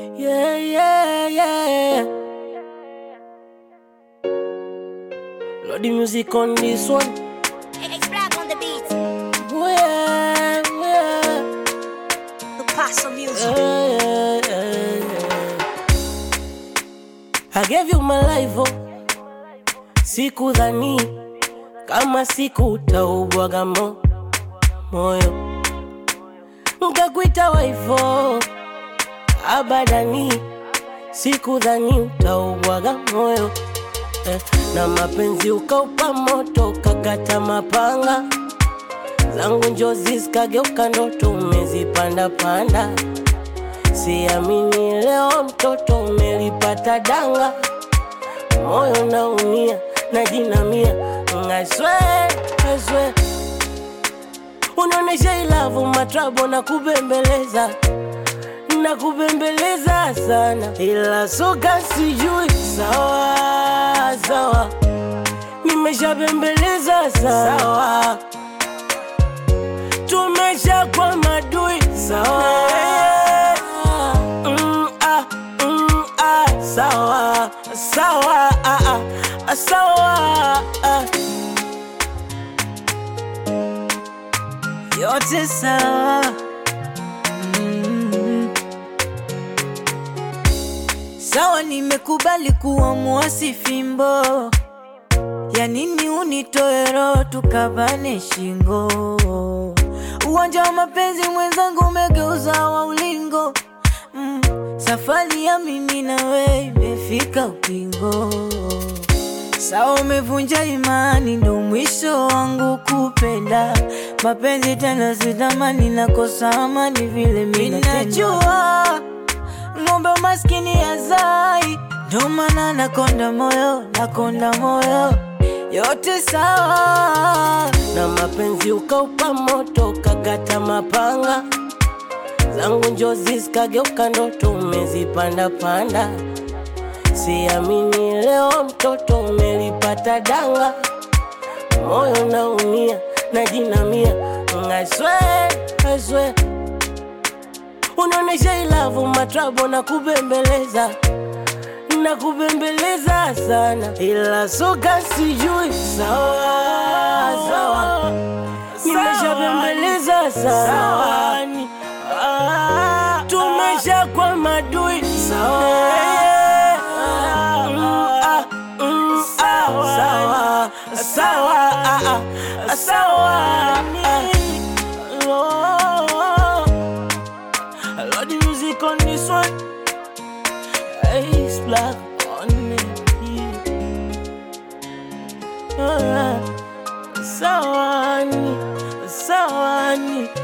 Yeah, yeah, yeah. Lord, the music on this one. It's black on the beat. Oh, yeah, yeah. The pass of music. Yeah, yeah, yeah, yeah. I gave you my life, oh. Sikudhani kama siku utaubwaga mo moyo, nkakuita waifo abadani, sikudhani utaubwaga moyo eh, na mapenzi ukaupa moto, kakata mapanga zangu njozi zikageuka ndoto, umezipanda panda. Siamini leo mtoto umelipata danga, moyo naumia najinamia, I swear, I swear. Unaonesha ilavu matrabo na kubembeleza na kubembeleza sana, ila soka sijui sawa sawa, nimeshabembeleza sana sawa tumesha kwa madui sawa mm, ah, mm, ah, sawa sawa ah, ah, sawa ah. yote sawa mm. Sawa, nimekubali kuwa muasi fimbo, ya nini unitoe roho tukavane shingo? Uwanja wa mapenzi mwenzangu umegeuza wa ulingo mm. Safari ya mimi na wewe imefika ukingo. Sawa, umevunja imani, ndo mwisho wangu kupenda mapenzi tena, sitamani nakosa amani vile mimi najua ng'ombe maskini ya zai, ndo maana nakonda moyo, nakonda moyo, yote sawa na mapenzi ukaupa moto, kakata mapanga zangu njozi zikageuka ndoto, umezipanda panda. Siamini leo mtoto umelipata danga, moyo naumia najinamia, I swear, I swear. Unaonesha ilavu matrabo na kubembeleza na kubembeleza sana, ila soka sijui sawa sawa, nimeshabembeleza sana, tumesha kwa madui sawa Mm, ah, mm, ah, sawa sawa ah, ah, sawa ah. Lord, Lord, the music on this one. Ace black on me. Yeah. Sawani, sawani.